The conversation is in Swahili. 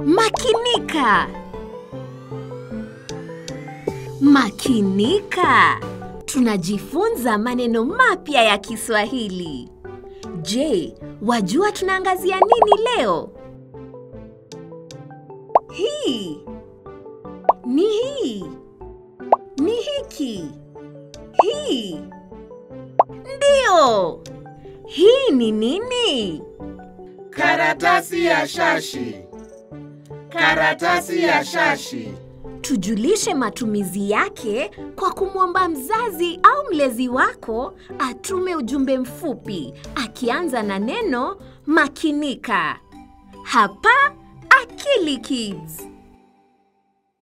Makinika. Makinika. Tunajifunza maneno mapya ya Kiswahili. Je, wajua tunaangazia nini leo? Hii. Ni hii. Ni hiki. Hii. Ndio. Hii ni nini? Karatasi ya shashi. Karatasi ya shashi. Tujulishe matumizi yake kwa kumwomba mzazi au mlezi wako atume ujumbe mfupi akianza na neno makinika. Hapa Akili Kids.